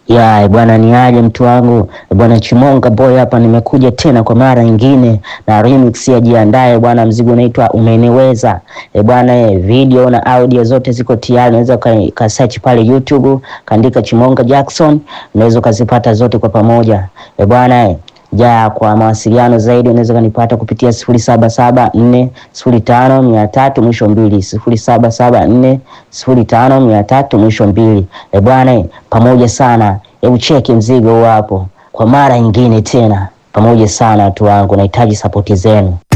Ya bwana, ni aje mtu wangu bwana Chimonga boy hapa, nimekuja tena kwa mara nyingine na remix ya jiandae bwana. Mzigo unaitwa umeniweza e bwana e, video na audio zote ziko tayari, unaweza ka search pale YouTube kaandika Chimonga Jackson, unaweza ukazipata zote kwa pamoja e bwana e. Ja, kwa mawasiliano zaidi unaweza kanipata kupitia sifuri saba saba nne sifuri tano mia tatu mwisho mbili sifuri saba saba nne sifuri tano mia tatu mwisho mbili. E bwana, pamoja sana. Hebu cheki mzigo huo hapo kwa mara nyingine tena, pamoja sana watu wangu, nahitaji sapoti zenu.